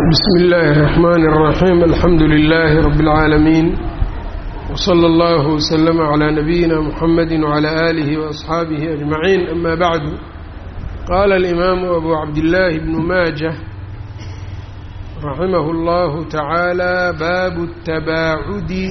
بسم الله الرحمن الرحيم الحمد لله رب العالمين وصلى الله وسلم على نبينا محمد وعلى آله وأصحابه أجمعين أما بعد قال الإمام أبو عبد الله بن ماجه رحمه الله تعالى باب التباعد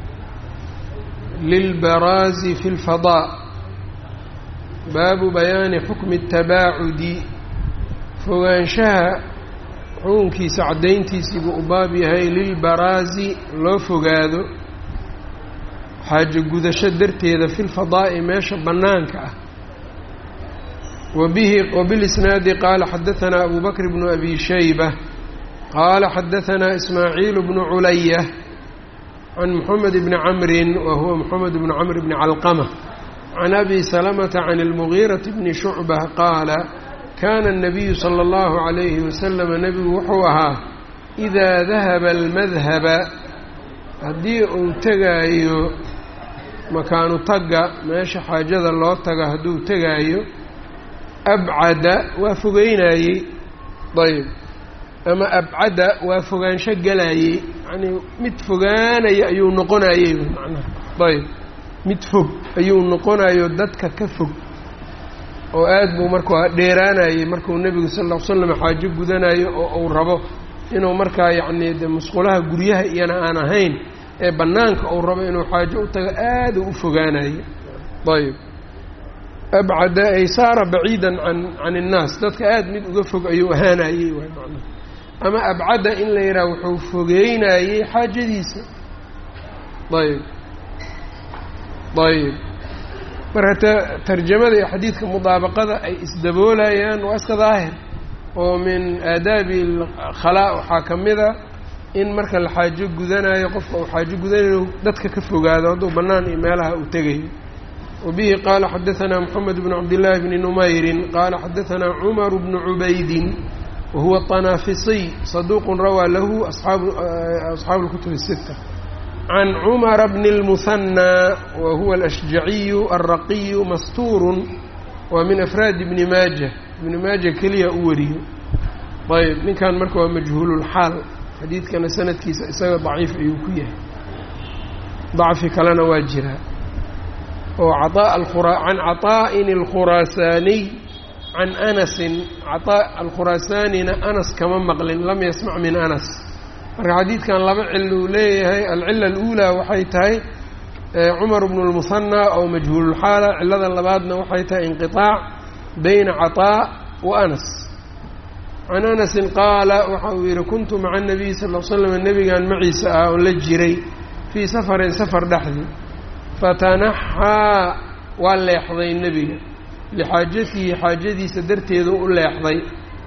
للبراز في الفضاء baabu bayaani xukmi الtabaacudi fogaanshaha xukunkiisa caddayntiisii buu u baab yahay lilbaraazi loo fogaado xaajo gudasho darteeda fi lfadaa'i meesha bannaanka ah wabihi wbilisnaadi qaala xadahanaa abu bakr bnu abi shayba qaala xadahanaa ismaaciil bnu culaya can moxamed bni camrin wa huwa moxamed bnu camr bni calqama can abi salamata can almugiirati bni shucbah qaala kaana الnabiyu sala اllahu calayhi wasalama nebigu wuxuu ahaa idaa dahaba almadhaba haddii uu tegaayo makaanu tagga meesha xaajada loo taga hadduu tegaayo abcada waa fogeynayey ayb ama abcada waa fogaansho galayey yacnii mid fogaanaya ayuu noqonayey macnaha ayb mid fog ayuu noqonayo dadka ka fog oo aad buu markaa dheeraanayey markuu nebigu sal ll ly slam xaajo gudanayo oo uu rabo inuu markaa yacnii de musqulaha guryaha iyana aan ahayn ee bannaanka uu rabo inuu xaajo u tago aaduu u fogaanayo ayb abcada ay saara baciidan can can innaas dadka aad mid uga fog ayuu ahaanayey waay macnaha ama abcada in la yidhaha wuxuu fogeynayey xaajadiisa ayb ayb marka tarjamada iyo xadiidka mudaabaqada ay isdaboolayaan waa iska daahir oo min aadaabi khalaa waxaa ka mida in marka la xaajo gudanayo qofka uu xaajo gudanayo dadka ka fogaado hadduu bannaan iyo meelaha uu tegayo wabihi qaala xadahanaa moxamed bnu cabdillaahi bni numayrin qaala xadahanaa cumaru bnu cubaydin wahuwa طanaafisiy saduuqun rawaa lahu asxaabu asxaabu اlkutub الsita can cumara bni اlmuhanaa wa huwa alashjaciyu alraqiyu mastuurun waa min afraadi ibni maaja ibni maaja keliya u wariyo ayb ninkan marka waa majhuululxaal xadiidkana sanadkiisa isaga daciif ayuu ku yahay dacfi kalena waa jiraa oo can caطaa'in اlkhuraasaaniy can anasin caطaa alkhuraasaanina anas kama maqlin lam yasmac min anas marka xadiidkan laba cil uu leeyahay alcila aluulaa waxay tahay cumar bnu lmuhanaa oo majhuululxaala cilada labaadna waxay tahay inqiطaac bayna caطaa wa anas can anasin qaala waxa uu yihi kuntu maca anabiy sal l slam nebigan maciisa ah oon la jiray fii safarin safar dhexdii fatanaxaa waa leexday nebiga lixaajatihi xaajadiisa darteedu u leexday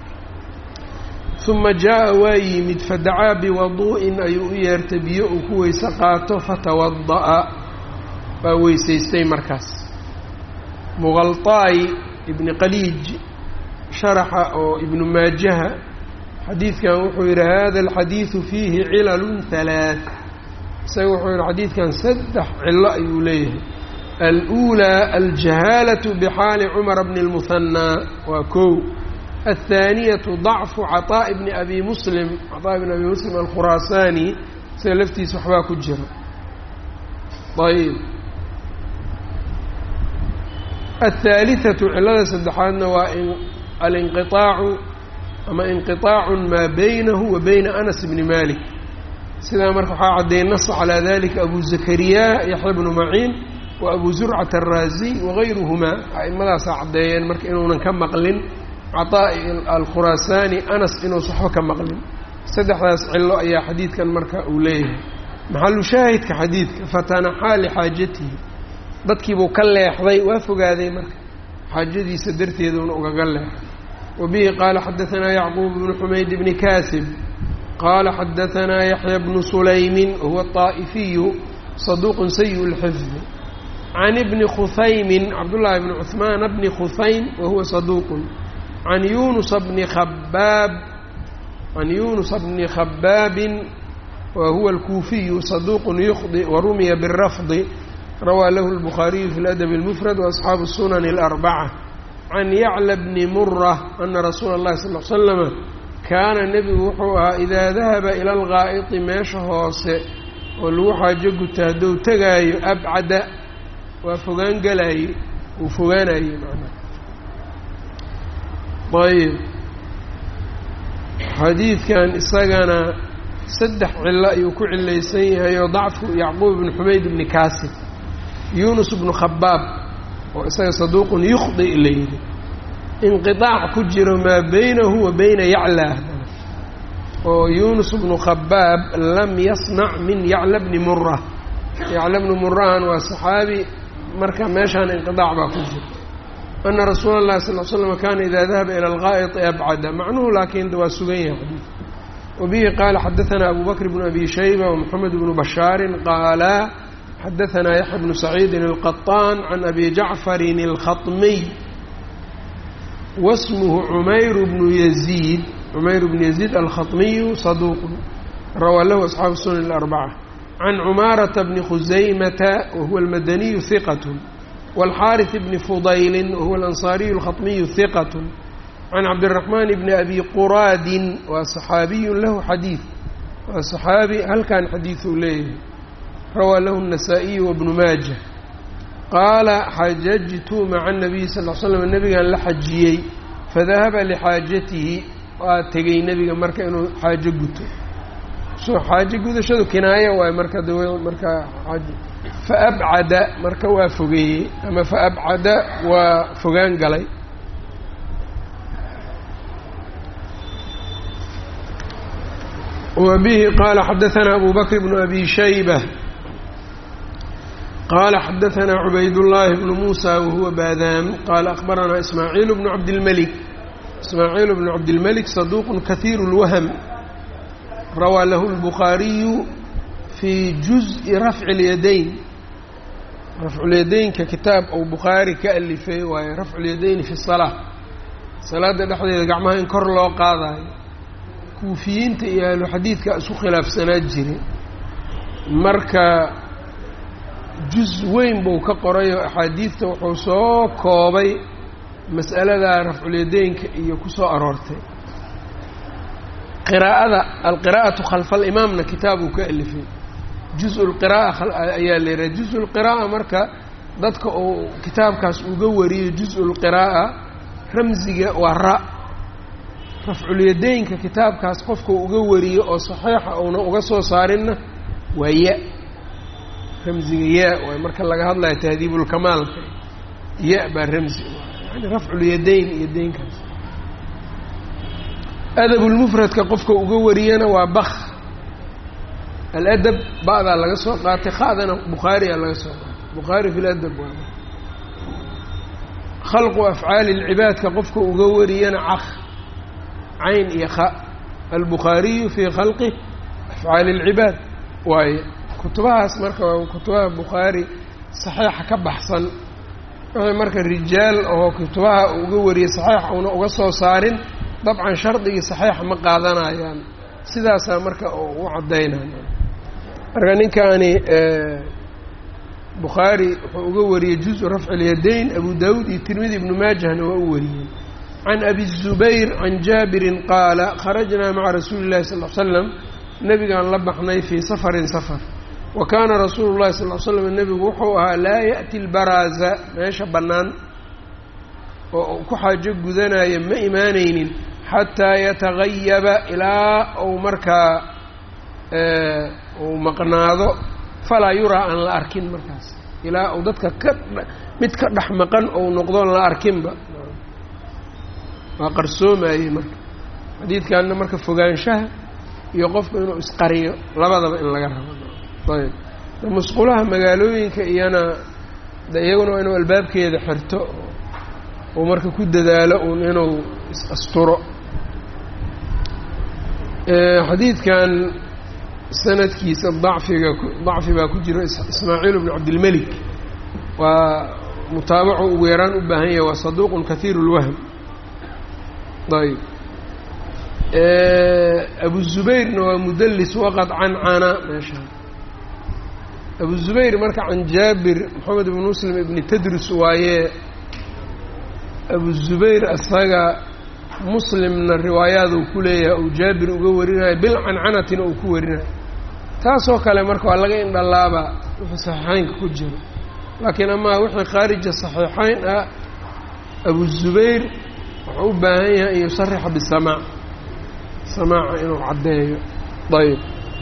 uma jaa-a waa yimid fadacaa biwaduu'in ayuu u yeertay biyo uu ku weyse qaato fatawada'a waa weysaystay markaas muqalطaayi ibni qaliij sharaxa oo ibnu maajaha xadiidkan wuxuu yidhi hada alxadiidu fiihi cilalun halaaث isaga wuxuu yihi xadiidkan saddex cilo ayuu leeyahay aluulaa aljahaalaةu bixaali cumara bni اlmuhanaa waa kow الثانية ضعف cطاء بن أbي mسلم cطاء بن أbي mسلم الkhuraasaanي sida laftiisa waxbaa ku jira ayb الثالثة cilada saddexaadna waa alinqiطaacu ama inqiطaac maa baynahu wa bayna أنس بن malik sidaa marka waxaa caddeeyey nas calىa dalika أbu زakrya yaحya بن maعin wa أbu زurcaة الraaزي وغayruهmaa aئmadaasaa caddeeyeen marka inuunan ka maqlin caطaa'i alkhuraasaani anas inuusa waxba ka maqlin saddexdaas cilo ayaa xadiidkan marka uu leeyahay maxalu shaahidka xadiidka fatanaxaa lixaajatihi dadkiibuu ka leexday waa fogaaday marka xaajadiisa darteeduuna ugaga leexday wa bihi qaala xadahanaa yacquub bnu xumayd bni kaasib qaala xadahanaa yaxya bnu sulaymin wahuwa طaa'ifiyu saduuqun sayi اlxifdi can ibni khusaymin cabdullaahi bni cuhmaana bni khusaym wahuwa saduuqun can yunusa bni khabaab can yunusa bni khabaabin wa huwa alkuufiyu saduuqun yukhdi warumiya birafdi rawaa lahu lbukhaariyu fi ladabi اlmufrad waasxaabu sunani اlarbaca can yacla bni mura ana rasuula اllahi sal l slama kaana nebigu wuxuu ahaa idaa dahaba ila algaa'iti meesha hoose oo lagu xaajo guta hadduu tegaayo abcada waa fogaan galaaye uu fogaanaye macnaha ayb xadiidkan isagana saddex cilo ayuu ku cilaysan yahay oo dacfu yacquub ibnu xumayd ibni kaasib yunus ibnu khabaab oo isaga saduuqun yukhdi la yidhi inqiطaac ku jiro maa beynahu wa beyna yaclaa oo yunus bnu khabaab lam yasnac min yacla bni mura yacla bni murahan waa saxaabi marka meeshaan inqiطaac baa ku jira ana rasuula اllahi sal l slam kana ida dahaba ilى algaa'iti abcada macnuhu laakiin waa sugan yahay xadiid wabihi qaala xadaثana abu bakr bnu abi shayba wmoxamed bnu bashaari qaala xadaثana yaxya bnu saciidin اlqaطaan can abi jacfarin اlkhaطmiy wasmuhu cumayr bnu yaziid cumayr bnu yaziid alkhaطmiyu saduuq rawaa lahu asxaabu sunan اlarbaca can cumaarata bni khusaymata wahuwa almadaniyu hiqat wاlxaariث bni fudayli wahuwa alansaariyu alkhaطmiyu hiqat can cabdiraxmaan bni abi quraadin waa saxaabiyu lahu xadiid waa saxaabi halkan xadiiduu leeyahay rawaa lahu الnasaa-iyu wabnu maaja qaala xajajtu maca الnabiyi sal l slam nebigan la xajiyey fadahaba lixaajatihi waa tegey nebiga marka inuu xaajo guto so xaajo gudashadu kinaayo waay marka d marka aj faabcada marka waa fogeeyey ama faabcada waa fogaan galay wa bihi qaala xadaثana abu bakr bnu abi shayba qala xadaثna cubayd الlahi bnu musa wahuwa baadaam qala akbarana ismaaciil bnu cabdilmlik ismaaciil bnu cabdilmalik saduuq kahiir اlwahm rawaa lahu اlbukhaariyu fi juزءi rafci اlyadayn rafculyadaynka kitaab ou bukhaari ka alifay waaye rafcu lyadayni fi الsalaa salaada dhexdeeda gacmaha in kor loo qaadayo kuufiyiinta iyo ahlu xadiidka isu khilaafsanaa jire marka juz weyn buu ka qoray oo axaadiidta wuxuu soo koobay mas'aladaa rafculyadaynka iyo ku soo aroortay qiraa'ada alqiraa'atu khalfa alimaamna kitaab uu ka alifay juz-u lqiraa'a ayaa la yidhaha juz-u lqiraa'a marka dadka uu kitaabkaas uga wariyo juz-u lqiraa'a ramsiga waa ra rafculyadaynka kitaabkaas qofka uga wariyo oo saxiixa uuna uga soo saarinna waa ya ramsiga ya waay marka laga hadlayo tahdiibulkamaalka ya baa ramsi yani rafculyadayn yadaynkaas adabulmufradka qofka uga wariyana waa bak aladab ba'daa laga soo qaatay kha'dana bukhaariyaa laga soo qaatay bukhaari fi ladab waa khalqu afcaali lcibaadka qofka uga wariyana caq cayn iyo kha albukhaariyu fii khalqi afcaali اlcibaad waaye kutubahaas marka waa kutubaha bukhaari saxiixa ka baxsan wixii marka rijaal oo kutubaha uga wariyay saxiixa una uga soo saarin dabcan shardigii saxiixa ma qaadanayaan sidaasaa marka u caddaynaya marka ninkaani bukhaari wuxuu uga wariyey juزu rafci اlyadayn abu dawud iyo tirmidi ibnu maajahna waa u wariyey can abi الzubayr can jaabirin qaala kharajnaa maca rasuuli اllahi sal l slam nebigaan la baxnay fii safarin safar wa kaana rasuulu llahi sal l slam nebigu wuxuu ahaa laa yaأti lbaraaza meesha bannaan oo ku xaajo gudanaya ma imaanaynin xataa yatagayaba ilaa uu markaa uu maqnaado falaa yuraa aan la arkin markaas ilaa uu dadka ka mid ka dhex maqan ou noqdoon la arkinba waa qarsoomayey marka xadiidkanna marka fogaanshaha iyo qofku inuu isqariyo labadaba in laga rabo ayb musqulaha magaalooyinka iyana de iyaguna waa inuu albaabkeeda xirto uu marka ku dadaalo uun inuu is-asturo xadiidkan sanadkiisa dacfiga dacfi baa ku jiro ismaaciil bnu cabdilmelik waa mutaabaco ugu yaraan u baahan yahay waa saduuqun kahiir اlwahm ayb abu zubayrna waa mudlis waqad cancana meeshaan abu zubayr marka can jaabir moxamed ibn muslim ibni tadrus waaye abu zubayr isaga muslimna riwaayaad uu ku leeyahay uu jaabir uga warinayo bilcancanatina uu ku warinayo taasoo kale marka waa laga indhalaabaa wixii saxiixeynka ku jiro laakiin amaa wixii khaarija saxiixeyn ah abu zubayr wuxuu u baahan yahay an yusarixa bisamaac samaaca inuu caddeeyo ayb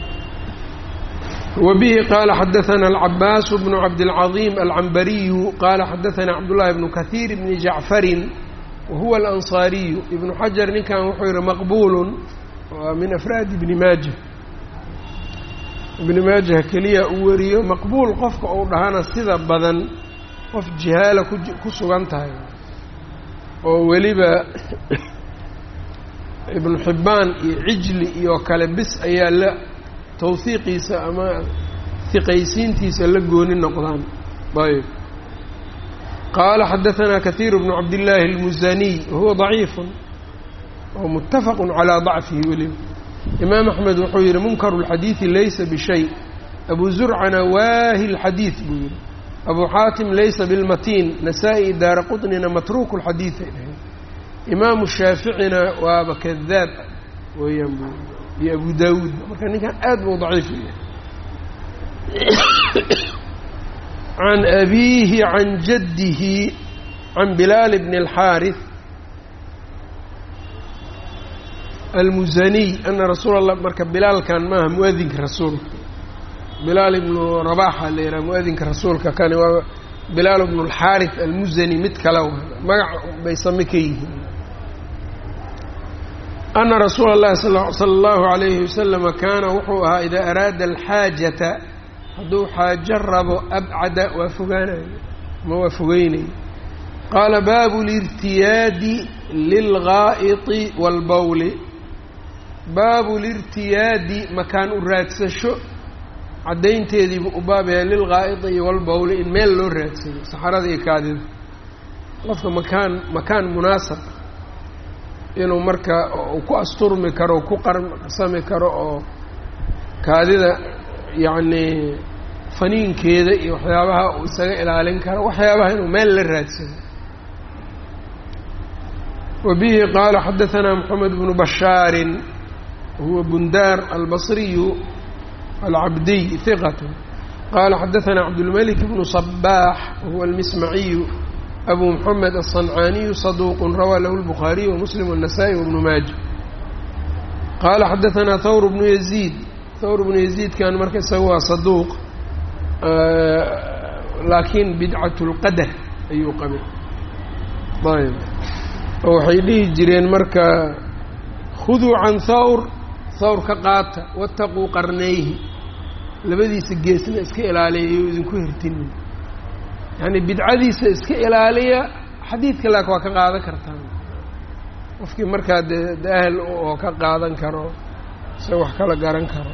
وبه qال xdثnا العباس بن عبدالعظيم العنبري qال xdثnا cبداللhi بن كثير بن جعفر وهuوa الأنصاaري بن حجر ninkan wuxuu yihi مqبول waa min أفrاad بن mاجه بن mاجه keliya u wariyo مqبuل qofka uu dhahana sida badan qof جihaala ku sugan tahay oo weliba iبن حibaan iyo عijli iyo kale bis ayaa la tawhiiqiisa ama hiqaysiintiisa la gooni noqdaan ayb qaala xadaثanaa kahiir bnu cabdillaahi اlmusaniy wahuwa ضaciifu oo mutafaqu calىa ضacfihi weliba imaam axmed wuxuu yihi munkaru اlxadiiثi laysa bishay abu zurcana waahi اlxadiiث buu yihi abu xaatim laysa bilmatiin nasaa-i daara quطnina matruuku اlxadiiث ay dhahay imaamu shaaficina waaba kadaab weeyaan buu iyo abu daawuud marka ninkan aad buu daciif u yahay can abiihi can jaddihi can bilaal bni اlxaariث almusaniy ana rasuula allah marka bilaalkan maaha mu-adinka rasuulka bilaal ibnu rabaxa la yidhaha mu-adinka rasuulka kani waa bilaal bnu اlxaariث almusani mid kale magac bay same ka yihiin ana rasuula اllahi sala allahu alayhi wasalama kaana wuxuu ahaa idaa araada alxaajata hadduu xaajo rabo abcada waa fogaanayo ma waa fogeynayo qaala baabu lirtiyaadi lilgaa'iti wاlbowli baabu lirtiyaadi makaan u raadsasho caddaynteediibu u baabaya lilgaa'iti iyo walbowli in meel loo raadsado saxarada iyo kaadida qofka makaan makaan munaasab inuu marka uu ku asturmi karo ku qarsami karo oo kaadida yacnii faniinkeeda iyo waxyaabaha uu isaga ilaalin karo waxyaabaha inuu meel la raadsado wa bihi qaala xadaثanaa moxamed bnu bashaarin huwa bundaar albasriyu alcabdiy hiqat qaala xadaثanaa cabdulmalik bnu صabaax wahuwa almismaciyu abu mxamed aلصancaaniyu saduuq rawaa lahu الbukhaariy wamuslim والnasaئي wbnu maaja qaala xadaثanaa thawr bnu yaziid thawr bnu yaziidkan marka isaga waa saduuq laakiin bidcat اlqadar ayuu qabay ayb oo waxay dhihi jireen marka khuduu can thawr thawr ka qaata wataquu qarnayhi labadiisa geesna iska ilaaliya iyou idinku hirtinin yani bidcadiisa iska ilaaliya xadiidka laakin waa ka qaadan kartaan qofkii markaa dee daahel oo ka qaadan karo se wax kala garan karo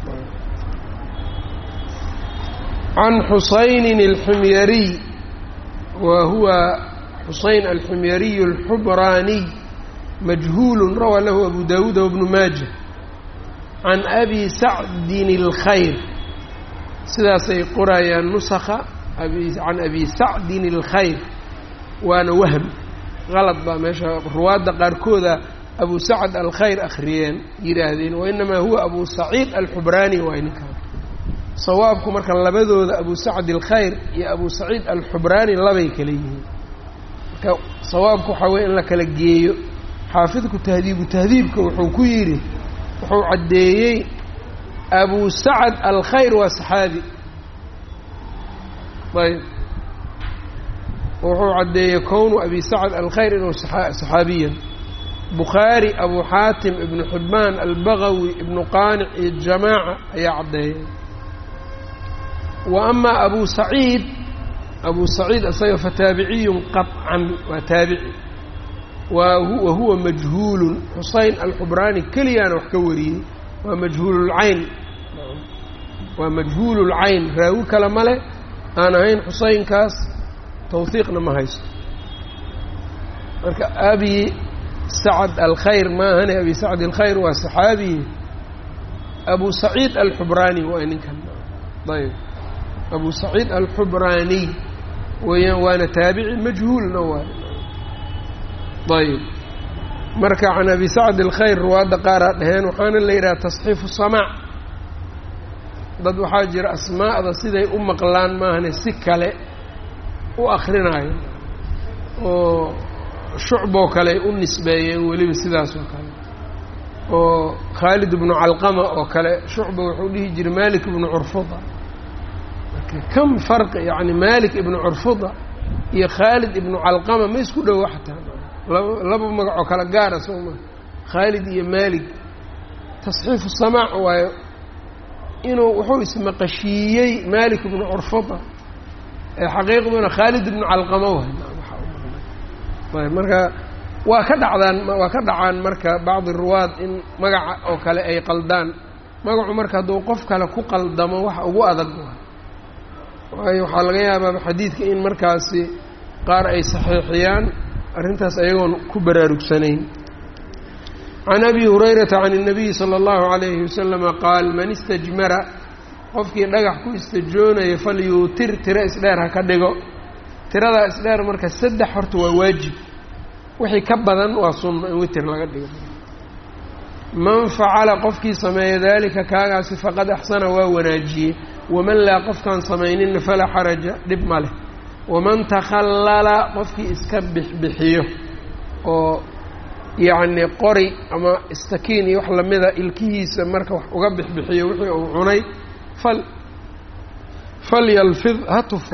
can xusaynin alxumyariy wa huwa xusayn alxumyariy alxubraaniy majhuul rawaa lahu abu dawuud wbnu maaja can abi sacdin اlkhayr sidaasay qorayaan nusakha can abi sacdin اlkhayr waana wahm qalad baa meesha ruwaadda qaarkooda abu sacd alkhayr akhriyeen yidhaahdeen wainamaa huwa abu saciid alxubraani waay ninkaan sawaabku marka labadooda abu sacd alkhayr iyo abu saciid alxubraani labay kala yihiin marka sawaabku waxaa weye in la kala geeyo xaafidku tahdiibu tahdiibka wuxuu ku yidhi wuxuu caddeeyey abu sacd alkhayr waa saxaabi ayb wuxuu caddeeyey kownu abi sacd alkhayr inuu saxaabiyan bukhaari abu xaatim ibnu xibbaan albagawi ibnu qaanic iyo jamaaca ayaa caddeeyay wa amaa abu saciid abu saciid isaga fataabiciyun qaطcan waa taabici wa huwa majhuulun xusayn alxubraani keliyaana wax ka wariyey waa majhuululcayn waa majhuululcayn raawi kale male aan ahayn xusaynkaas tawhiiqna ma haysto marka abi sacd alkhayr maahane abi sacd alkhayr waa saxaabi abu saciid alxubraani waa ninkan ayb abu saciid alxubraaniy weeyaan waana taabici majhuulna waay ayb marka can abi sacd alkhayr ruwaadda qaaraa dhaheen waxaana la yidhaha tasxiifu samaac dad waxaa jira asmaa'da siday u maqlaan maahane si kale u akrinaayo oo shucboo kale ay u nisbeeyeen weliba sidaas oo kale oo khaalid ibnu calqama oo kale shucba wuxuu dhihi jiray malik ibnu curfuda kam farqi yacni malik ibnu curfuda iyo khaalid ibnu calqama ma isku dhowa xataa laba laba magacoo kale gaara soo maa khaalid iyo malik tasxiifu samaac waayo inuu wuxuu ismaqashiiyey malik ibnu curfuda ee xaqiiqduna khaalid ibnu calqama waay ayb marka waa ka dhacdaan waa ka dhacaan marka bacdi ruwaad in magaca oo kale ay qaldaan magacu marka hadduu qof kale ku qaldamo wax ugu adag waay waayo waxaa laga yaabaa xadiidka in markaasi qaar ay saxiixiyaan arrintaas ayagoon ku baraarugsanayn can abi hurayrata can الnabiyi salى اllahu عalayhi wasalama qaal man istajmara qofkii dhagax ku istajoonaya falyuutir tiro isdheer ha ka dhigo tiradaa isdheer marka saddex horta waa waajib wixii ka badan waa sunno in witer laga dhigo man facala qofkii sameeya daalika kaagaasi faqad axsana waa wanaajiyey waman laa qofkaan samayninna falaa xaraja dhib ma leh waman takhallala qofkii iska bixbixiyo oo yacni qori ama istakiin iyo wax lamida ilkihiisa marka wax uga bixbixiyo wixii uu cunay fal falyalfid ha tufo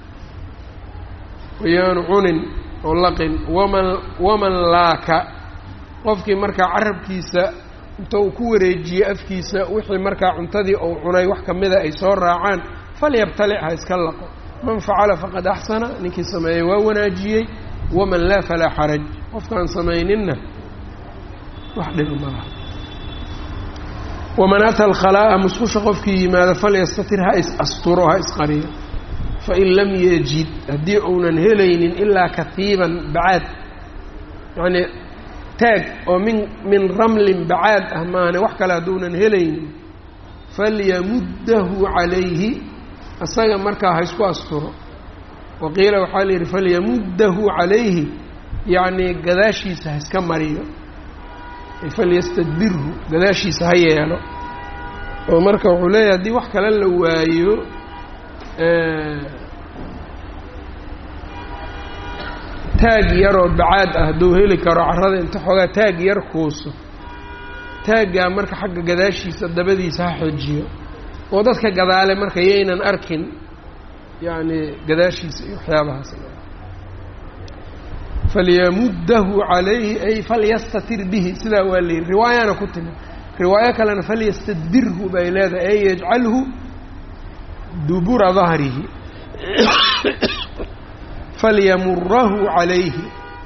wayaanu cunin oo laqin waman waman laaka qofkii markaa carabkiisa inta uu ku wareejiye afkiisa wixii markaa cuntadii uu cunay wax kamida ay soo raacaan falyabtalic ha iska laqo man facala faqad axsana ninkii sameeyey waa wanaajiyey waman laa falaa xaraj qofkaan samayninna wax dhiba malaha waman ata alkhalaa'a musqusha qofkii yimaado falyastatir ha is asturo ha isqariyo fain lam yajid haddii uunan helaynin ilaa katiiban bacaad yacnii taag oo min min ramlin bacaad ah maane wax kale hadduunan helaynin falyamuddahu calayhi isaga markaa ha isku asturo wa qiila waxaa la yidhi falyamuddahu calayhi yacnii gadaashiisa ha iska mariyo falyastadbirhu gadaashiisa ha yeelo oo marka wuxuu leeyahay haddii wax kale la waayo taag yaroo bacaad ah hadduu heli karo carrada inta xoogaa taag yar kuuso taaggaa marka xagga gadaashiisa dabadiisa ha xojiyo oo dadka gadaale marka yaynan arkin yacni gadaashiisa iyo waxyaabahaas falyamuddahu calayhi ay falyastatir bihi sidaa waa la yidhi riwaayana ku timi riwaayo kalena falyastadbirhu bay leedahay ay yajcalhu dubura dahrihi falyamurahu calayhi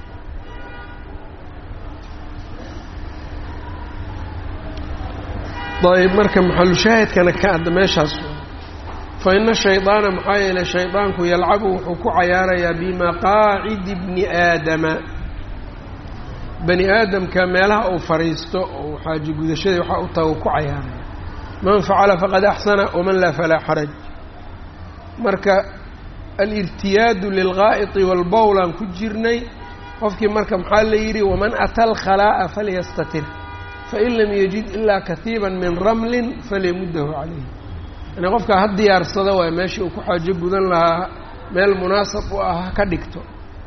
ayb marka maxalushaahidkana ka adda meeshaas fa ina shaydaana maxaa yeelay shaydaanku yalcabu wuxuu ku cayaarayaa bimaqaacidi bni aadama bani aadamka meelaha uu fadhiisto oo xaaji gudashadii waxaa u taga ku cayaaraya man facala faqad axsana waman laa falaa xaraj marka alirtiyaadu lilgaa'iti walbowlaan ku jirnay qofkii marka maxaa la yidhi waman ata alkhalaa'a falyastatir fain lam yajid ilaa katiiban min ramlin falyamuddahu calayhi yani qofkaa ha diyaarsado waay meeshii uu ku xaajo gudan lahaa meel munaasab u ah ha ka dhigto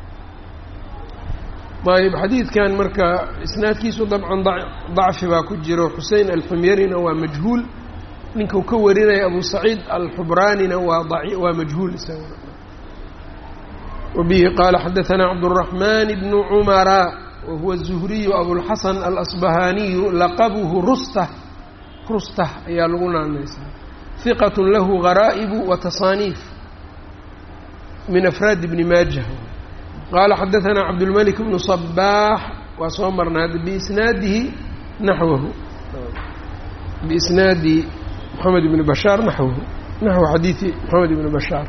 ayb xadiidkan marka isnaadkiisu dabcan dacfi baa ku jiro xusein alxumyarina waa majhuul ninkau ka warinaya abu saciid alxubraanina waa waa majhuul isaguna wabihi qaala xadaanaa cabdالraxman bnu cumara wahuwa الzuhriyu abulxasan alasbahaniyu laqabuhu rustah rustah ayaa lagu naanaysaa hiqat lahu garaa'ibu wa tasaaniif min afraadi bni maajah qaala xadaanaa cabdulmalik bnu صabaax waa soo marnaa biisnaadihi naxwahu biisnaadi moxamed ibni bashaar naxwahu naxwu xadiidi moxamed ibni bashaar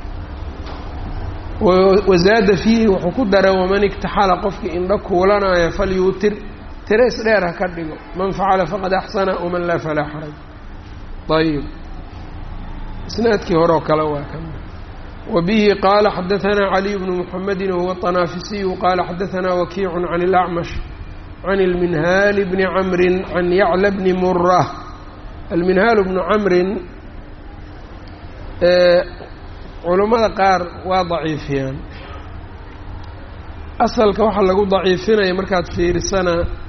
wazaada fiihi wuxuu ku daray waman igtaxala qofkii indho kuulanaya falyuutir tiro isdheer ha ka dhigo man facala faqad axsana waman laa falaa xaraj ayib isnaadkii hore oo kale waa kan wabihi qaala xadaanaa caliy bnu muxamedin wahuwa طanaafisiyu qaala xadaanaa wakiicu can اlacmash can ilminhaali bni camrin can yacla bni mura alminhaalu bnu camrin culammada qaar waa daciifiyaan asalka waxaa lagu daciifinaya markaad fiirisana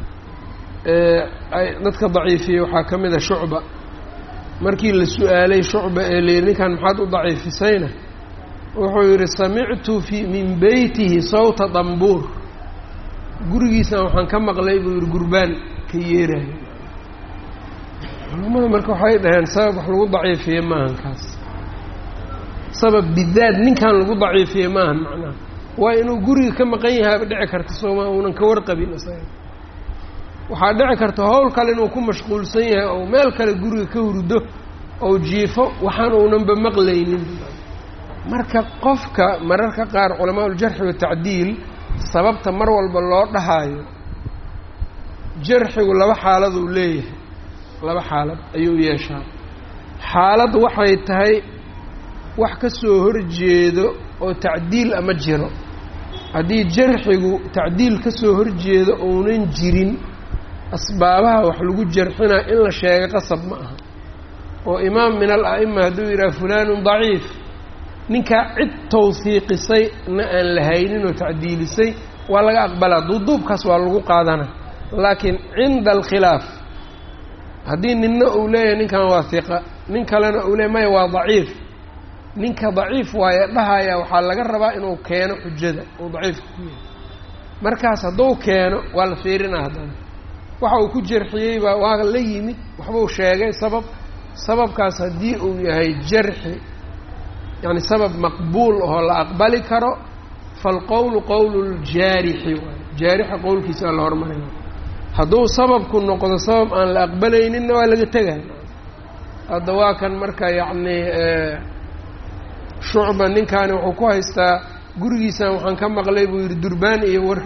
dadka daciifiyey waxaa ka mid a shucba markii la su-aalay shucba ee la yidhi ninkan maxaad u daciifisayna wuxuu yidhi samictu fi min beytihi sawta dambuur gurigiisana waxaan ka maqlay buu yidhi gurbaan ka yeerayo culamada marka waxay dhaheen sabab wax lagu daciifiye maahan kaas sabab bidaad ninkan lagu daciifiye maahan macnaha waa inuu guriga ka maqan yahaaba dhici karta sooma uunan ka warqabin isaga waxaa dhici karta howl kale inuu ku mashquulsan yahay ou meel kale guriga ka hurdo ou jiifo waxaan uunanba maqlaynin marka qofka mararka qaar culamaa uljarxi watacdiil sababta mar walba loo dhahaayo jarxigu laba xaaladuu leeyahay laba xaalad ayuu yeeshaa xaalad waxay tahay wax ka soo horjeedo oo tacdiil ama jiro haddii jarxigu tacdiil ka soo horjeedo ounan jirin asbaabaha wax lagu jarxinaa in la sheega qasab ma aha oo imaam min al a'ima hadduu yidhaha fulaanun daciif ninkaa cid tawhiiqisay na aan la haynin oo tacdiilisay waa laga aqbalaa duuduubkaas waa lagu qaadana laakiin cinda alkhilaaf haddii ninna uu leeyahay ninkan waa hiqa nin kalena uu leeyahy maya waa daciif ninka daciif waaye dhahaya waxaa laga rabaa inuu keeno xujada uu daciifka ku yahay markaas hadduu keeno waa la fiirinaa haddana waxa uu ku jarxiyey baa waa la yimid waxbuu sheegay sabab sababkaas haddii uu yahay jarxi yacni sabab maqbuul oo la aqbali karo falqowlu qowlu ljaarixi waay jaarixa qowlkiisa la hormarina hadduu sababku noqdo sabab aan la aqbalayninna waa laga tegay hadda waa kan marka yacni shucba ninkaani wuxuu ku haystaa gurigiisan waxaan ka maqlay buu yidhi durbaan iyo war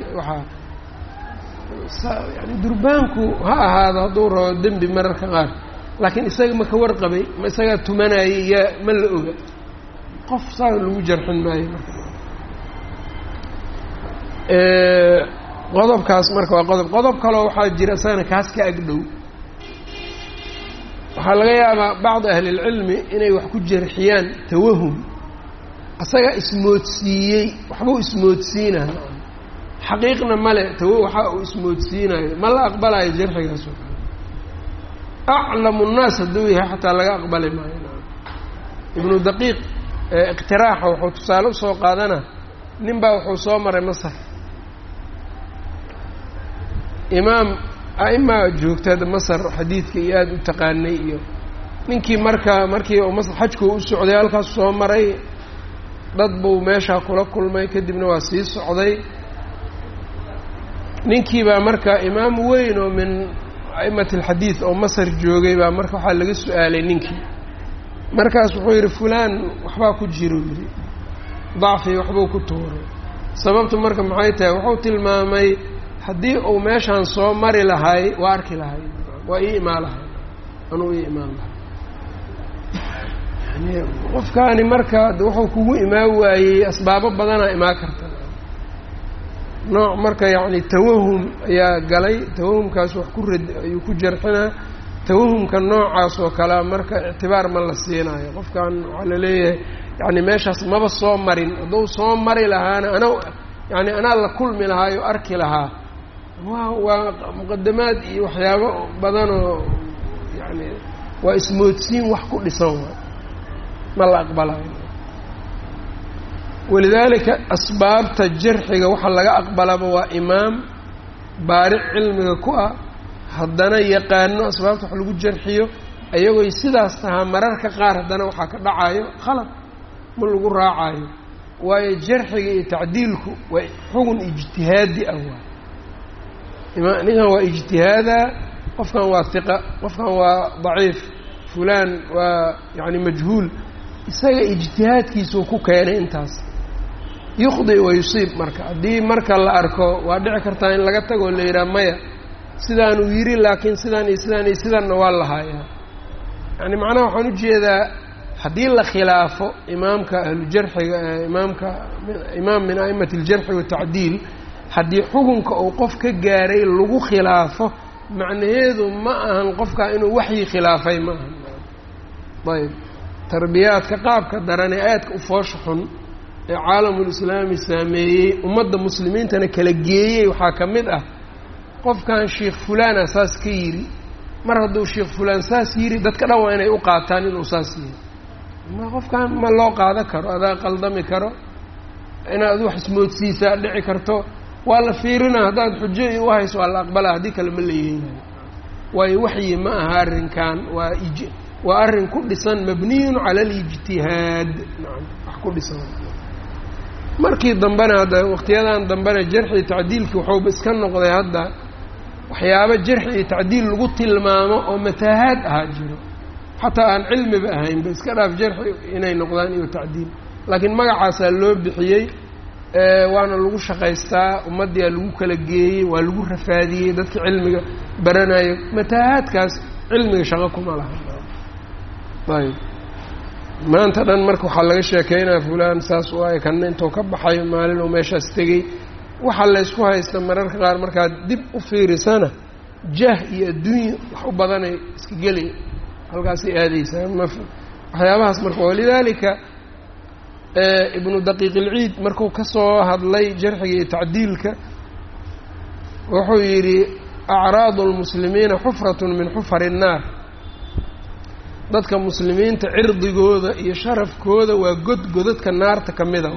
waxaa yani durbaanku ha ahaado hadduu rabo dembi mararka qaar laakiin isaga ma ka warqabay ma isagaa tumanayay yaa ma la oga qof saa lagu jarxin maayo marka qodobkaas marka waa qodob qodob kaloo waxaa jira isagana kaas ka agdhow waxaa laga yaabaa bacdi ahlilcilmi inay wax ku jarxiyaan tawahum asaga ismoodsiiyey waxbuu ismoodsiinaya xaqiiqna male tawa waxa uu ismoodsiinayo ma la aqbalayo jarxigaas oo kale aclamu nnaas hadduu yahay xataa laga aqbali maayo ibnu daqiiq iqtiraaxa wuxuu tusaale usoo qaadana nin baa wuxuu soo maray masar imaam a'imaa joogtada masar xadiidka iyo aada u taqaanay iyo ninkii marka markii uu masar xajku u socday halkaas soo maray dad buu meeshaa kula kulmay kadibna waa sii socday ninkii baa marka imaam weyn oo min a'imati alxadiid oo masar joogay baa marka waxaa laga su-aalay ninkii markaas wuxuu yidhi fulaan waxbaa ku jiro yidhi dacfi waxbuu ku tuuray sababtu marka maxay tahay wuxuu tilmaamay haddii uu meeshaan soo mari lahay waa arki lahay waa ii imaan lahay anuu ii imaan lahay yani qofkaani marka wuxuu kugu imaan waayey asbaabo badanaa imaan karta nooc marka yacni tawahum ayaa galay tawahumkaas wax ku rad ayuu ku jarxinaa tawahumka noocaas oo kalea marka ictibaar ma la siinayo qofkan waxaa la leeyahay yani meeshaas maba soo marin hadduu soo mari lahaana ana yani anaa la kulmi lahaayo arki lahaa waa waa muqadamaad iyo waxyaabo badanoo yani waa ismoodsiin wax ku dhisan waay ma la aqbalayo walidaalika asbaabta jarxiga waxaa laga aqbalaba waa imaam baaric cilmiga ku ah haddana yaqaano asbaabta wax lagu jarxiyo ayagoy sidaas tahaa mararka qaar haddana waxaa ka dhacayo khalad ma lagu raacayo waayo jarxiga iyo tacdiilku waa xugun ijtihaadi ah waay ima ninkan waa ijtihaada qofkan waa hiqa qofkan waa daciif fulaan waa yacni majhuul isaga ijtihaadkiisuu ku keenay intaas yukhdi wa yusiib marka haddii marka la arko waa dhici kartaa in laga tago la yidhaha maya sidaanuu yidhi laakiin sidaan iyo sidaan iyo sidaanna waa lahaayaa yani macnaha waxaan ujeedaa haddii la khilaafo imaamka ahlujarxiga imaamka imaam min a'imati aljarxi watacdiil haddii xukunka uu qof ka gaaray lagu khilaafo macnaheedu ma ahan qofkaa inuu waxyi khilaafay ma ahan ayb tarbiyaadka qaabka daran ee aadka u foosha xun ee caalamulislaami saameeyey ummadda muslimiintana kala geeyey waxaa ka mid ah qofkan sheikh fulaana saas ka yidhi mar hadduu sheikh fulaan saas yidhi dadka dhan waa inay u qaataan inuu saas yidhi ma qofkan ma loo qaado karo adaa qaldami karo inaad wax ismoodsiisaa dhici karto waa la fiirinaa haddaad xujo iyo u hayso waa la aqbalaa haddii kale ma la yeelayo waayo waxyi ma aha arrinkan waa ij waa arrin ku dhisan mabniyun cala alijtihaad nacam wax ku dhisan markii dambena hadda waqtiyadan dambena jarxi tacdiilkii waxuuba iska noqday hadda waxyaabo jarxi iyo tacdiil lagu tilmaamo oo mataahaad ahaa jiro xataa aan cilmiba ahaynba iska dhaaf jarxi inay noqdaan iyo tacdiil laakiin magacaasaa loo bixiyey waana lagu shaqaystaa ummaddiyaa lagu kala geeyey waa lagu rafaadiyey dadka cilmiga baranayo mataahaadkaas cilmiga shaqo kuma laha ayb maanta dhan marka waxaa laga sheekeynaya fulaan saas waaye kana intuu ka baxay maalin uu meeshaas tegey waxaa laysku haysta mararka qaar markaad dib u fiirisana jah iyo adduunya wax u badanay iska gelay halkaasay aadeysaa ma waxyaabahaas marka walidaalika ibnu daqiiq ilciid markuu ka soo hadlay jarxiga iyo tacdiilka wuxuu yidhi acraadu lmuslimiina xufratun min xufari الnaar dadka muslimiinta cirdigooda iyo sharafkooda waa god godadka naarta ka mida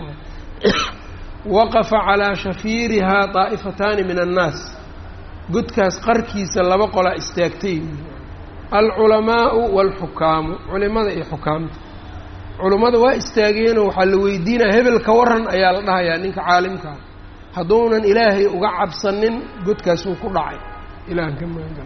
waqafa calaa shafiirihaa daa'ifataani min annaas godkaas qarkiisa laba qolaa istaagtay alculamaau waalxukaamu culimada iyo xukaamta culummada waa istaageenoo waxaa la weydiinaya hebel ka waran ayaa la dhahayaa ninka caalimkaa hadduunan ilaahay uga cabsanin godkaasuu ku dhacay ilahan ka magan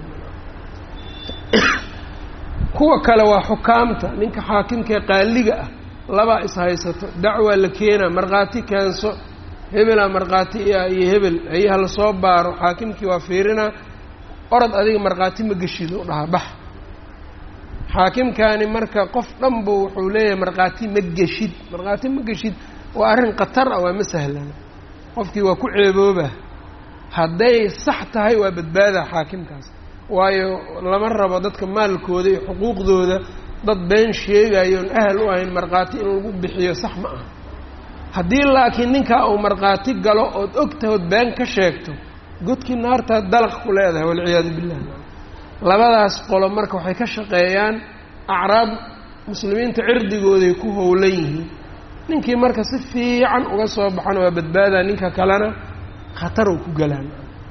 kuwa kale waa xukaamta ninka xaakimkaee qaaliga ah labaa ishaysato dacwaa la keenaa markhaati keenso hebelaa markhaati iyo hebel hayaha lasoo baaro xaakimkii waa fiirinaa orod adiga markhaati ma geshid u dhahaa bax xaakimkaani marka qof dhanbu wuxuu leeyahay markhaati ma geshid markhaati ma geshid waa arrin khatar ah waa ma sahlana qofkii waa ku ceebooba hadday sax tahay waa badbaadaa xaakimkaas waayo lama rabo dadka maalkooda iyo xuquuqdooda dad been sheegayoon ahal u ahayn markhaati in lagu bixiyo sax ma aha haddii laakiin ninkaa uu markhaati galo ood ogtahood been ka sheegto godkii naartaad dalaq ku leedahay walciyaadu billah labadaas qolo marka waxay ka shaqeeyaan acraab muslimiinta cirdigooday ku howlan yihiin ninkii marka si fiican uga soo baxana waa badbaadaa ninka kalena khatar uu ku galaan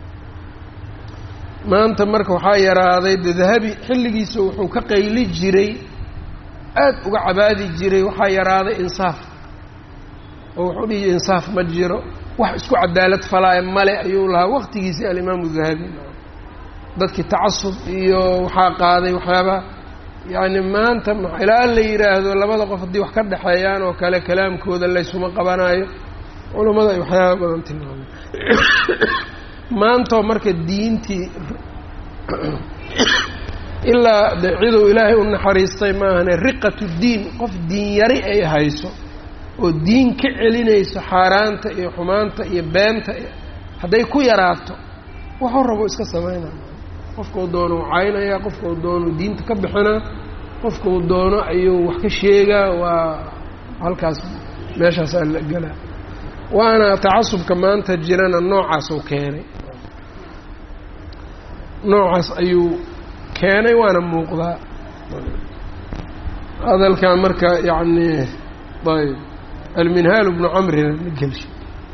maanta marka waxaa yaraaday de dahabi xilligiisa wuxuu ka qayli jiray aad uga cabaadi jiray waxaa yaraaday insaaf oo wuxuu dhihi insaaf ma jiro wax isku cadaalad falaayo male ayuu lahaa waqtigiisii alimaamu dahabi dadkii tacasub iyo waxaa qaaday waxyaabaa yacni maanta ilaa la yidhaahdo labada qof haddii wax ka dhexeeyaan oo kale kalaamkooda laysuma qabanayo culammada ay waxyaaba badan tilmaamay maantoo marka diintii ilaa de ciduu ilaahay u naxariistay maahane riqatu diin qof diin yari ay hayso oo diin ka celinayso xaaraanta iyo xumaanta iyo beenta hadday ku yaraato waxuu rabo iska sameynaya qofkau doono u caynaya qofkau doono diinta ka bixinaa qofkau doono ayuu wax ka sheegaa waa halkaas meeshaasaa la gelaa waana tacasubka maanta jirana noocaas uu keenay noocaas ayuu keenay waana muuqdaa hadalkan marka yacni ayb alminhaal bnu camrina la gelshay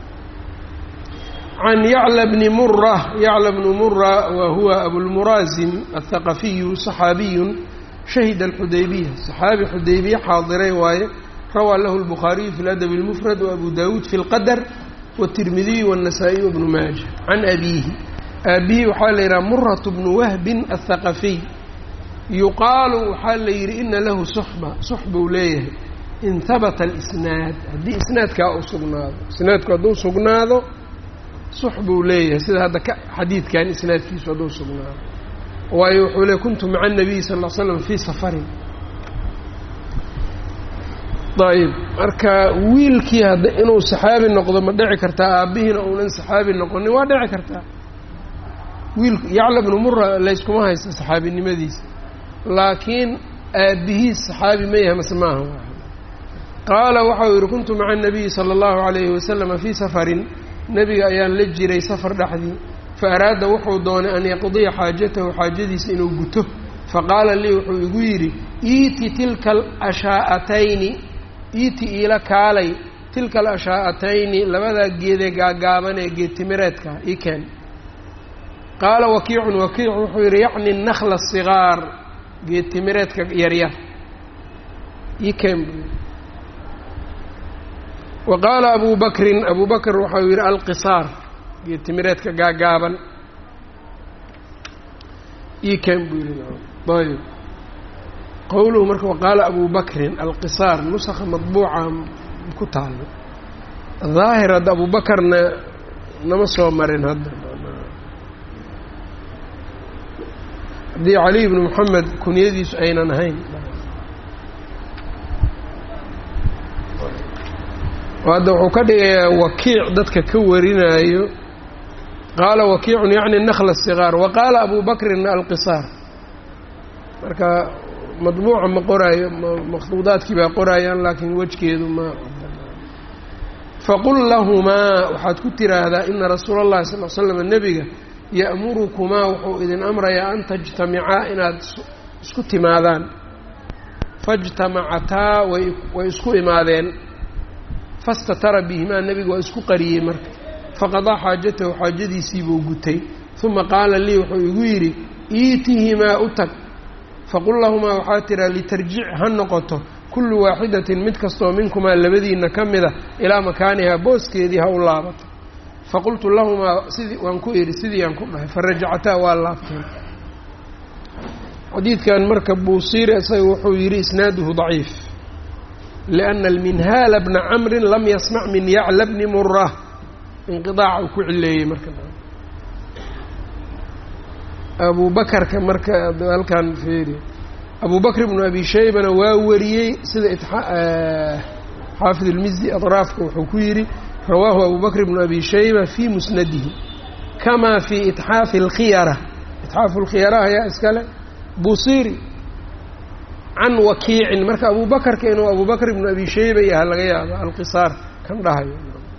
can yacla bni mura yacla bnu mura wa huwa abulmuraazim aلthaqafiyu صaxaabiyu shahida alxudaybiya صaxaabi xudaybiya xaadiray waaye rawaa lahu الbukhaariyu fi اladabi اlmufrad wabu dawuud fi اlqadr wالtirmidiyu wالnasaa-iy wbnu maaja can abiihi aabihi waxaa la yidhaha murat bnu wahbin aلthaqafiy yuqaalu waxaa la yidhi ina lahu suxba suxbuu leeyahay in habata alisnaad haddii isnaadkaa uu sugnaado isnaadku hadduu sugnaado sux buu leeyahay sida hadda ka xadiidkan isnaadkiisu hadduu sugnaado waayo wuxuu leey kuntu maca الnabiy sal ll l slam fii safarin ayb marka wiilkii hadda inuu saxaabi noqdo ma dhici kartaa aabbihiina uunan saxaabi noqonin waa dhici kartaa wiilku yacla bnu mura layskuma haysta saxaabinimadiisa laakiin aabbihiis saxaabi ma yahay mase maaha qaala waxau yidhi kuntu maca anabiyi sala allahu calayhi wasalama fii safarin nebiga ayaan la jiray safar dhexdii fa araada wuxuu doonay an yaqdiya xaajatahu xaajadiisa inuu guto faqaala lii wuxuu igu yidhi iiti tilka alashaa'atayni iiti iila kaalay tilka alashaa'atayni labadaa geedee gaagaaban ee geedtimireedka ii keen qaala wakiicun wakiic wuxuu yidhi yacni nakla asigaar geedtimireedka yaryar ii keen buu wa qaala abu bakrin abu bakr waxau yidhi alqisaar geedtimireedka gaagaaban ii keen buu yidhi ayb qowluhu marka waqaala abu bakrin alqisaar nusakha madbuuca ku taalo daahir hadda abu bakarna nama soo marin hadda haddii caliy bnu moxamed kunyadiisu aynan ahayn oo hadda wuxuu ka dhigayaa wakiic dadka ka warinaayo qaala wakiicun yacni nakla sigaar wa qaala abu bakrin alqisaar marka madbuuca ma qoraayo makhduudaadkii baa qoraayaan laakiin wejgeedu ma faqul lahumaa waxaad ku tiraahdaa ina rasuula اllahi sal l slam nebiga ya'murukumaa wuxuu idin amrayaa an tajtamicaa inaad isku timaadaan fajtamacataa way way isku imaadeen fastatara bihimaa nebiga waa isku qariyey marka faqadaa xaajatahu xaajadiisiibuu gutay uma qaala lii wuxuu igu yidhi iitihimaa u tag faqul lahumaa waxaa tiraa litarjic ha noqoto kullu waaxidatin mid kastoo minkumaa labadiinna ka mida ilaa makaanihaa booskeedii ha u laabato faqultu lahumaa sidii waan ku idhi sidii aan ku dhahay farajacataa waa laabteen xadiidkan marka buusiiri isaga wuxuu yidhi isnaaduhu daciif lianna alminhaala bna camrin lam yasmac min yacla bni mura inqidaaca uu ku cileeyey marka abu bakarka marka halkan feeri abu bakr bnu abi shaybana waa wariyey sida xaafid ilmizdi adraafka wuxuu ku yidhi rawaahu abu bakr bnu abi shayba fii musnadihi kamaa fii itxaafi اlkhiyara itxaafu اlkhiyara ayaa iskale busiri can wakiicin marka abu bakarka inuu abu bakr bnu abi shayba yaha laga yaaba alqisaar kan dhahayo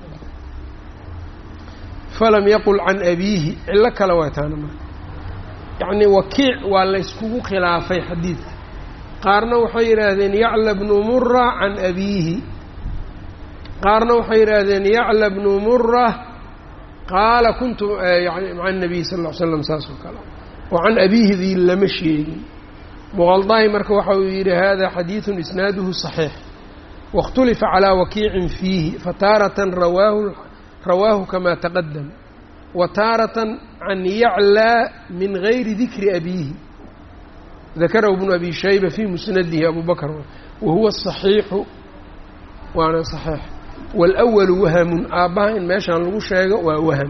falam yaqul can abiihi cillo kale waa taana marka yacni wakiic waa layskugu khilaafay xadiidka qaarna waxay yidhaahdeen yacla bnu mura can abiihi qaarna waxay yidhaahdeen yacla bnu mura qaala kuntu yani maca nabiy sal ll ly slam saas oo kale oo can abiihidii lama sheegin muqaldahi marka waxa uu yidhi hada xadiidun isnaaduhu صaxiix waاkhtulifa calaa wakiicin fiihi fataaratan rawaahu rawaahu kama taqadam wa taaratan can yaclaa min gayri dikri abiihi dakarahu bnu abi shayba fii musnadihi abu bakr wahuwa صaxiixu waana صaxiix wاlأwalu wahamun aabbaha in meeshaan lagu sheego waa waham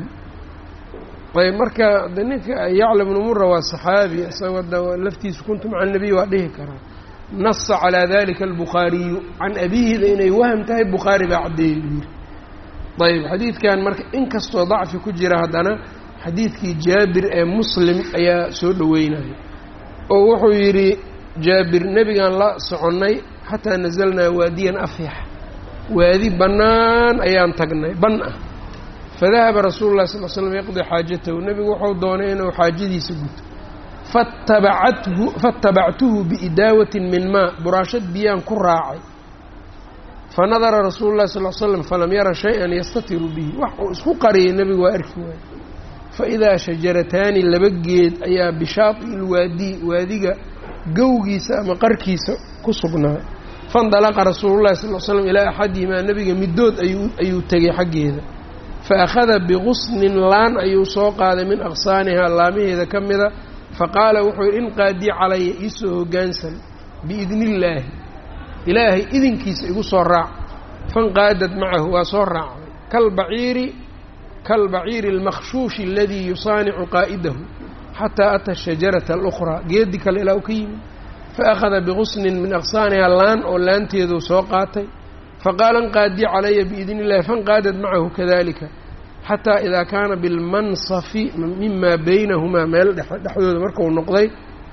ayb marka de ninka yacla bnu mura waa صaxaabi isagoo da laftiisa kuntu maca الnabiy waa dhihi karaa nasa calىa dalika albukhaariyu can abiihida inay waham tahay bukhaari baa caddeeyey buu yidhi ayb xadiidkan marka inkastoo dacfi ku jira haddana xadiidkii jaabir ee muslim ayaa soo dhoweynaya oo wuxuu yidhi jaabir nebigaan la soconnay xataa nazalnaa waadiyan afyax waadi bannaan ayaan tagnay ban ah fadahaba rasuulu llahi sal l slam yaqdii xaajatahu nebigu wuxuu doonay inuu xaajadiisa guto fatabacathu fatabactuhu biidaawatin min maa buraashad biyaan ku raacay fanadara rasuulu llahi sal l slam falam yara shay-an yastatiru bihi wax uu isku qariyay nebigu waa arki waayey faidaa shajarataani laba geed ayaa bishaati ilwaadi waadiga gowgiisa ama qarkiisa ku sugnaa faindalaqa rasuulullahi sal l slam ilaa axadihimaa nebiga middood ayuu ayuu tegay xaggeeda fa akhada biqusnin laan ayuu soo qaaday min aqsaanihaa laamaheeda ka mida faqaala wuxuu yidhi in qaadii calaya iisoo hoggaansan biidni illaahi ilaahay idinkiisa igu soo raac fanqaadad macahu waa soo raacday kalbaciiri kalbaciiri almakhshuushi aladii yusaanicu qaa'idahu xataa ata ashajarata alukhraa geedi kale ilaa u ka yimid faakhada biqusnin min aqsaaniha laan oo laanteeduu soo qaatay faqaala inqaadii calaya biidn illahi fanqaadad macahu kadalika xataa idaa kaana bilmansafi mima baynahumaa meel dhexdooda markau noqday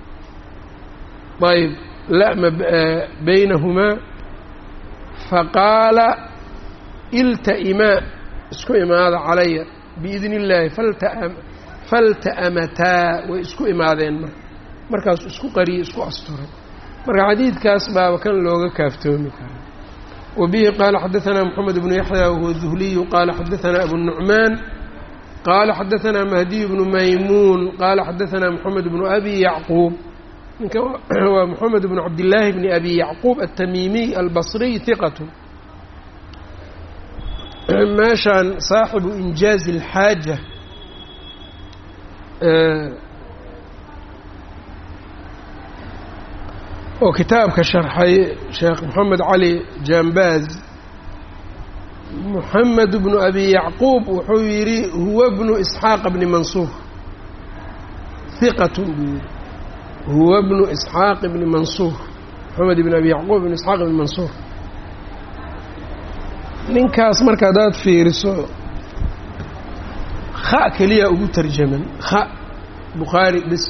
ayb lama baynahumaa faqaala ilta'imaa isku imaada calaya biidni illaahi falta'amataa way isku imaadeen marka markaasuu isku qariyey isku asturay marka xadiidkaas baaba kan looga kaaftoomi karaa wa bihi qaala xadaanaa moxamed bnu yaxya wahuwa duhliyu qaala xadaanaa abu nucmaan qaala xadaanaa mahdiyu bnu maymuun qaala xadaanaa moxamed bnu abi yacquub ninka waa moxamed bnu cabdillaahi bni abi yacquub altamiimiy albasriy hiqatu meeshaan saaxibu injaazi alxaaja oo kitaabka sharxay sheekh moxamed cali jambaaz moxamed bnu abi yacquub wuxuu yidhi huwa bnu isxaaqa bni mansuur hiqatun buu yidhi huwa bnu isxaaq bni mansuur moxamed ibn abi yacquub bn isxaaq bni mansuur ninkaas marka haddaad fiiriso kha keliya ugu tarjaman kha bukhaari bis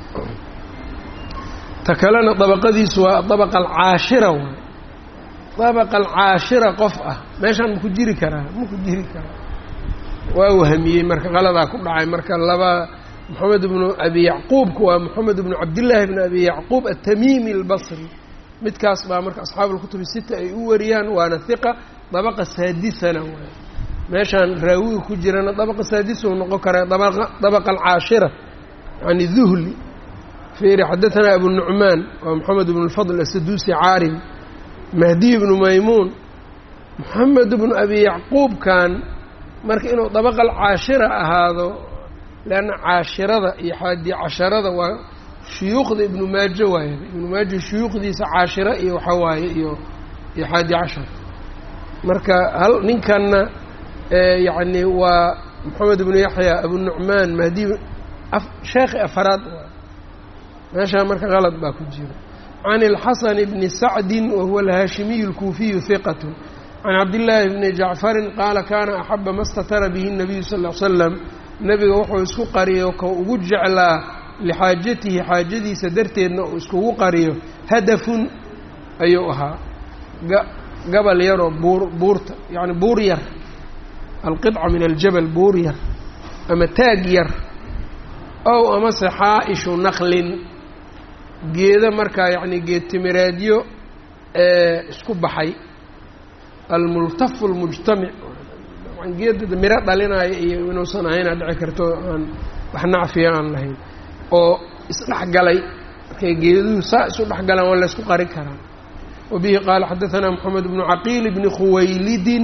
ta kalena dabaqadiisu waa dabaqa alcaashira waay dabaqa alcaashira qof ah meeshaan maku jiri karaa maku jiri karaa waa wahamiyey marka qaladaa ku dhacay marka laba moxamed bnu abi yacquubku waa moxamed bnu cabdillaahi bni abi yacquub atamiimi albasri midkaas baa marka asxaabu lkutubi sita ay u wariyaan waana hiqa dabaqa saadisana waay meeshaan raawiga ku jirana dabaqa saadisuu noqon karaa dabaqa alcaashira yani duhli fiiri xadaanaa abu nucmaan waa moxamed bnu lfadl asaduusi caarim mahdiy bnu maymuun moxamed bnu abi yacquubkan marka inuu dabaqa alcaashira ahaado leanna caashirada iyo xaadi casharada waa shuyuukhda ibnu maajo waaye ibnu maajo shuyuukhdiisa caashira iyo waxaa waaye iyo iyo xaadi cashar marka hal ninkanna yacni waa moxamed ibnu yaxya abu nucmaan mahdi sheekhi afaraad meeshaa marka qalad baa ku jira can ilxasan bni sacdin wahuwa alhaashimiyu alkuufiyu hiqat can cabdillaahi bni jacfarin qaala kaana axaba ma statara bihi nabiyu sal l slam nebiga wuxuu isku qariyo ka ugu jeclaa lixaajatihi xaajadiisa darteedna uu iskugu qariyo hadafun ayuu ahaa gabal yaroo buur buurta yacni buur yar alqidca min aljabal buur yar ama taag yar ow amase xaa-ishu naqlin geeda markaa yacni geed timireedyo isku baxay almultafu almujtamic geeda miro dhalinaayo iyo inuusan ahaynaa dhici karto aan wax nacfiya aan lahayn oo isdhexgalay markay geeduhu saa isu dhexgalaan waa laysku qari karaa wabihi qaala xadaanaa moxamed bnu caqiil bni khuwaylidin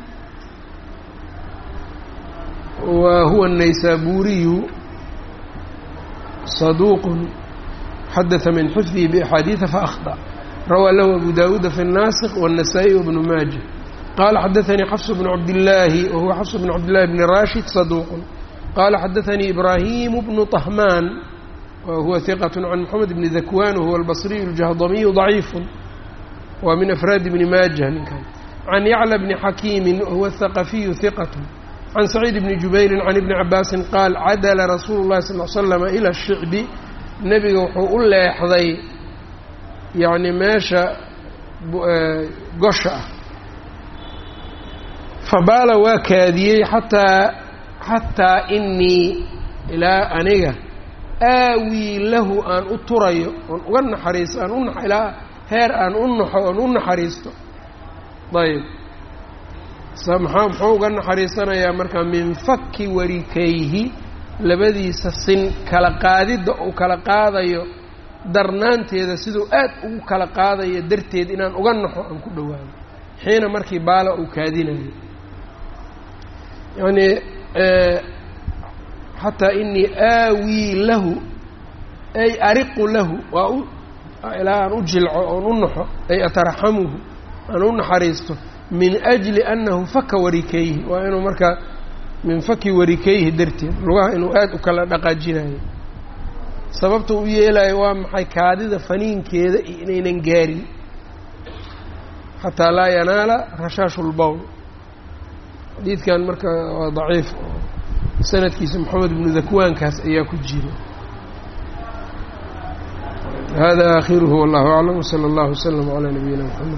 wa huwa الnaysaburiyu صaduuq xadaثa min xifdihi بaxaadiiثa faأkhطأ rawaa lahu abu dawuuda fi الnaasik والنasaaئي wbnu maaja qala xadaثanii xafs bnu cabdillaahi wahuwa xafs bnu cabdillahi bni rashid صaduuq qala xadaثanii ibraahimu bnu طahmaan wahuwa hiqaة can moxamed bni dakwan wahuwa albصriyu الjahdamiyu ضaciif waa min afraadi bni maaja ninkan can yacla bni xakiimi wahuwa الthaqafiyu hiqaة can saciid bni jubayrin can ibni cabaasin qaal cadala rasuulu llahi sal l slama ila shicbi nebiga wuxuu u leexday yacni meesha gosha ah fabaala waa kaadiyey xataa xataa inii ilaa aniga aawii lahu aan u turayo oon uga naxariisto aan u ilaa heer aan u naxo oon u naxariisto ayb maxaa muxuu uga naxariisanayaa markaa min fakki warikayhi labadiisa sin kala qaadidda uu kala qaadayo darnaanteeda siduu aad ugu kala qaadayo darteed inaan uga naxo aan ku dhowaado xiina markii baala uu kaadinayo yacnii xataa inii aawii lahu ay ariqu lahu waa u ilaa aan u jilco oon u naxo ay ataraxamuhu aan u naxariisto min ajli annahu faka warikayhi waa inuu markaa min faki warikayhi darteed lugaha inuu aada u kala dhaqaajinayo sababta u yeelayo waa maxay kaadida faniinkeeda iyo inaynan gaarin xataa laa yanaala rashaashu lbowl xadiidkan marka waa daciif sanadkiisa moxamed ibnu dakwaankaas ayaa ku jira hada aakhiruhu wallahu aclam wsala allahu wslama calaa nabiyina mxamed